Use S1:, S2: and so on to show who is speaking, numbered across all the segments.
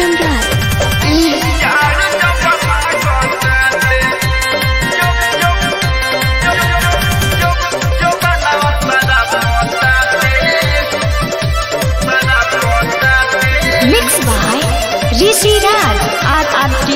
S1: Pritam Raj mix by Rishi Raj R R T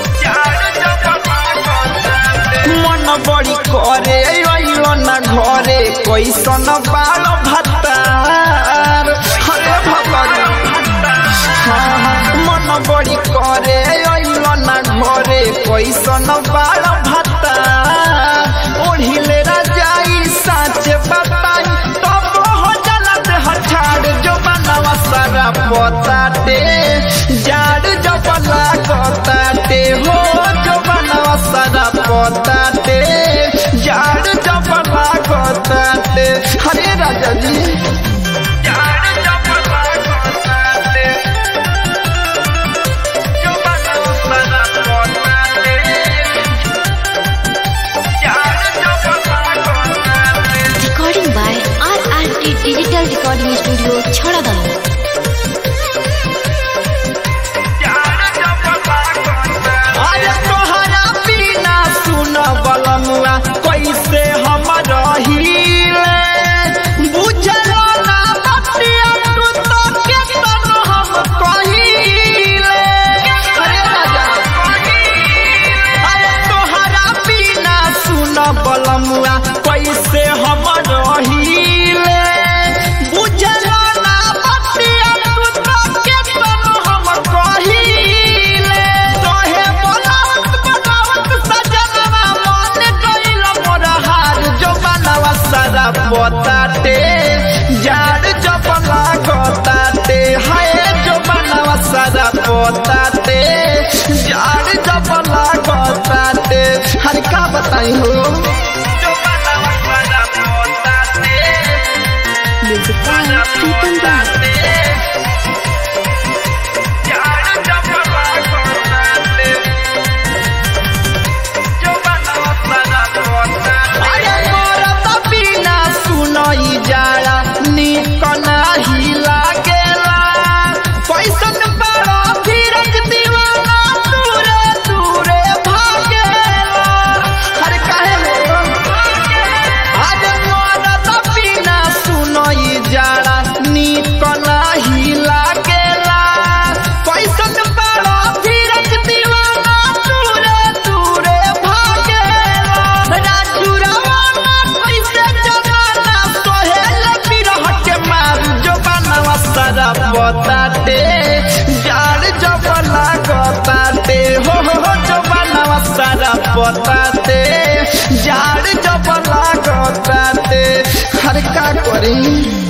S2: मन बड़ी करे अइलो न घरे कैसन बाल भत्तार हरे भगवान हाँ, मन बड़ी करे अइलो न घरे कैसन बाल भत्तार ओढ़िले राजाई साच बताई तब हो जलत हठार जो बनवा सारा पोताटे जाड़ जबला कोताटे हो जो बनवा सारा पोताटे जाड़ जबला कोताटे हरे राजा जी जाड़ जबला कोताटे जो बनवा सारा पोताटे जाड़ जबला कोताटे
S1: recording by R R T digital recording studio छड़ादानो
S2: अरे तोहरा बिना सुन बलमुआ कैसे हम रहीले बुझलो ना बतिया तू तो केतन हम कहीले अरे राजा अरे तोहरा बिना सुन बलमुआ कैसे हम रहीले बुझलो ना बतिया तू तो केतन हम कहीले तोहे बोलावत बोलावत सजनवा मन गइल मोर हार जो बनवा सारा पोताटे जाड़ जबला गोताटे हाय जो बनवा सारा पोताटे जाड़ जबला गोताटे हर का बताई हो जो बनवा सारा पोताटे
S1: म्यूजिक बाय प्रीतम राज
S2: अरे मोरा त बिना सुनई जाला निक नाही लागेला कैसन बड़ा धीरज दीवाना दूरे दूरे भागेला अरे काहे हो अरे मोरा त बिना सुनई जाला निक नाही लागेला कैसन बड़ा धीरज दीवाना दूरे दूरे भागेला राजू रवाना कैसे जमाना सोहेल बिरह के मारू जो बनवा सारा बताते जाड़ जबला गताते हो हो हो जो बनवा सारा बताते जाड़ जबला गताते हर का करी